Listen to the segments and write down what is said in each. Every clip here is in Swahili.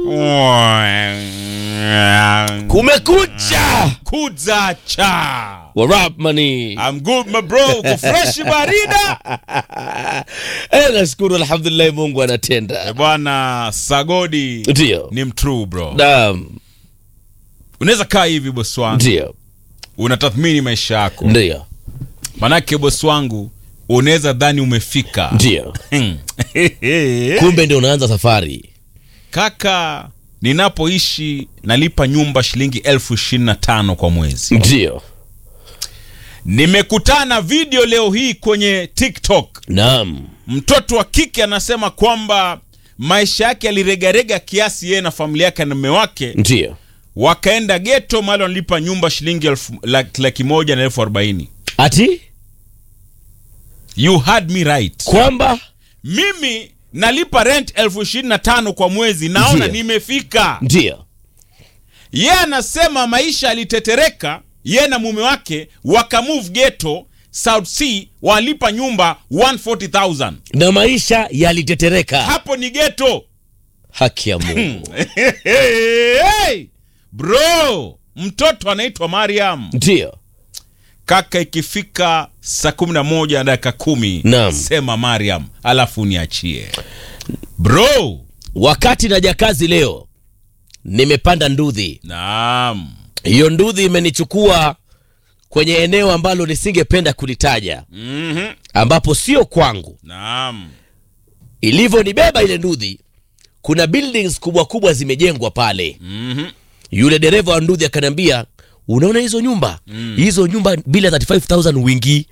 kumekucha Kuza cha. warap mani I'm good my bro. Uko fresh barida. Eh, nashukuru alhamdulillah mungu anatenda Eh, Bwana Sagodi ndio ni mtrue bro. naam Unaweza kaa hivi bosi wangu. ndio Unatathmini maisha yako. ndio Manake bosi wangu unaweza dhani umefika. ndio kumbe ndio unaanza safari Kaka, ninapoishi nalipa nyumba shilingi elfu ishirini na tano kwa mwezi. ndio Nimekutana video leo hii kwenye TikTok. naam Mtoto wa kike anasema kwamba maisha yake yaliregarega kiasi, yeye na familia yake na mume wake ndio wakaenda geto mahali wanalipa nyumba shilingi elfu laki, laki moja na elfu arobaini. ati You had me right. kwamba Mimi nalipa rent elfu ishirini na tano kwa mwezi, naona Ndiyo. nimefika. ndio Yeye anasema maisha yalitetereka, yeye na mume wake wakamove geto South Sea, walipa nyumba 140,000. na maisha yalitetereka Hapo ni geto. haki ya mungu hey, bro, mtoto anaitwa Mariam. ndio Kaka, ikifika saa kumi na moja na dakika kumi Naam. sema Mariam, alafu niachie bro. wakati naja kazi leo nimepanda ndudhi Naam. hiyo ndudhi imenichukua kwenye eneo ambalo nisingependa kulitaja Mhm. ambapo sio kwangu Naam. ilivyonibeba ile ndudhi kuna buildings kubwa kubwa zimejengwa pale Mhm. yule dereva wa ndudhi akaniambia unaona hizo nyumba hizo nyumba bila 35000 wingi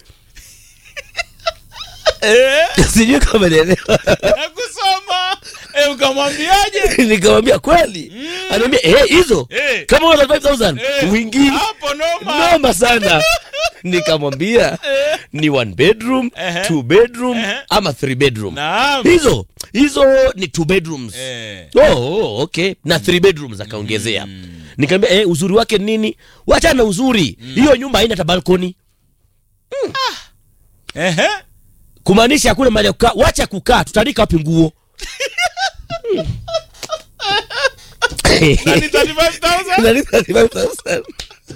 sijui kama nielewa Nakusoma. Eh, ukamwambiaje? nikamwambia kweli anaambia eh hizo Eh. kama una 35000 Eh, wingi Hapo noma. noma sana nikamwambia ni one bedroom Ehe. two bedroom Ehe. ama three bedroom Naam. hizo hizo ni two bedrooms Eh. oh, oh, okay na three bedrooms akaongezea nikamwambia eh, uzuri wake ni nini wacha na uzuri hiyo nyumba haina hata balkoni Ehe. kumaanisha hakuna mahali ya kukaa wacha kukaa tutaandika wapi nguo Na ni 35,000? Na ni 35,000.